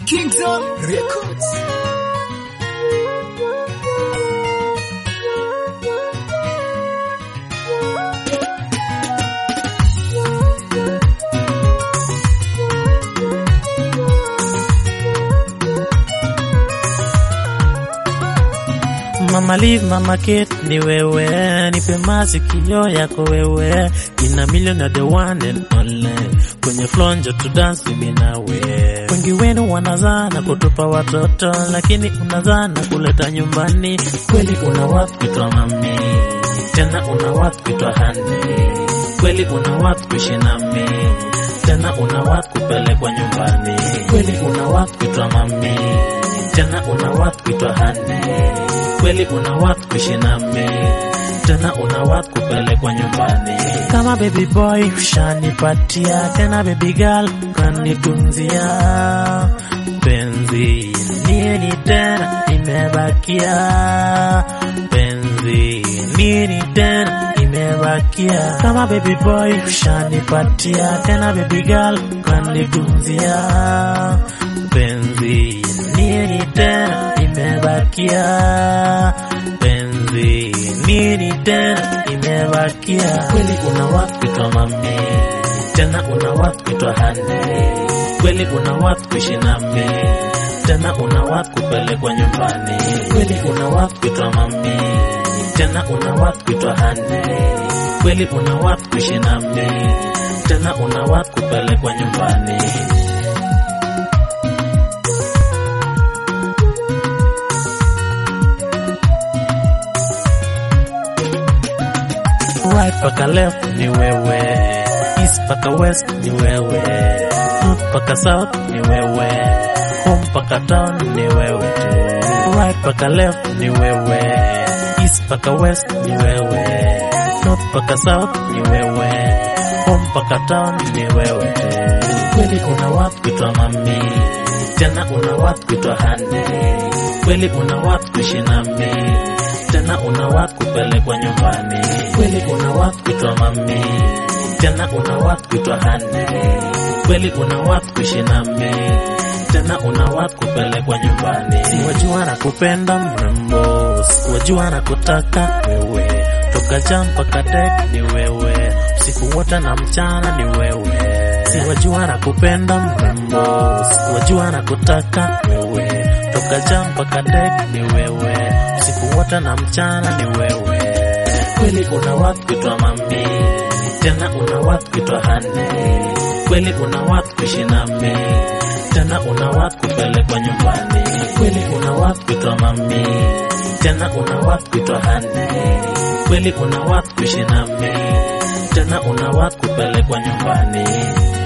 Kingdom Records. Mama Live, Mama Kate ni wewe, nipe masikio yako wewe, ina million of the one and only, kwenye flonjo tu dance mimi nawe. Wengi wenu wanazana kutupa watoto, lakini unazana kuleta nyumbani. Kweli una watu kuitwa mami, tena una watu kuitwa hani. Kweli una watu kuishi nami, tena una watu kupelekwa nyumbani. Kweli una watu kuitwa mami, tena una watu kuitwa hani kweli una watu kuishi nami tena una watu kupelekwa nyumbani kama baby boy ushanipatia tena baby girl kanitunzia penzi nini tena imebakia penzi nini tena imebakia kama baby boy ushanipatia tena baby girl kanitunzia penzi nini tena imebakia penzi nini tena imebakia kweli una watu kuitwa mami tena una watu kuitwa hani kweli una watu kuishi nami tena una watu kupelekwa nyumbani kweli una watu kuitwa mami tena una watu kuitwa hani kweli una watu kuishi nami tena una watu kupelekwa nyumbani right paka left ni wewe, east paka west ni wewe, north paka south ni wewe, home paka town ni wewe tu. Right paka left ni wewe, east paka west ni wewe, north paka south ni wewe, home paka town ni wewe tu. Kweli una watu kuitwa mami, tena una watu kuitwa hani, kweli una watu kuishi nami tena una watu kupelekwa nyumbani. Kweli una watu kuitwa mami, tena una watu kuitwa hani. Kweli una watu kuishi nami, tena una watu kupelekwa nyumbani. Siwajua na kupenda mrembo, siwajua na kutaka wewe, toka jam mpaka dek ni wewe, usiku wote na mchana ni wewe. Siwajua na kupenda mrembo, siwajua na kutaka wewe, toka jam mpaka dek ni wewe usiku wote na mchana ni wewe. Kweli una watu kuitwa mami, tena una watu kuitwa hani. Kweli una watu kuishi nami, tena una watu kupelekwa nyumbani. Kweli una watu kuitwa mami, tena una watu kuitwa hani. Kweli una watu kuishi nami, tena una watu kupelekwa nyumbani.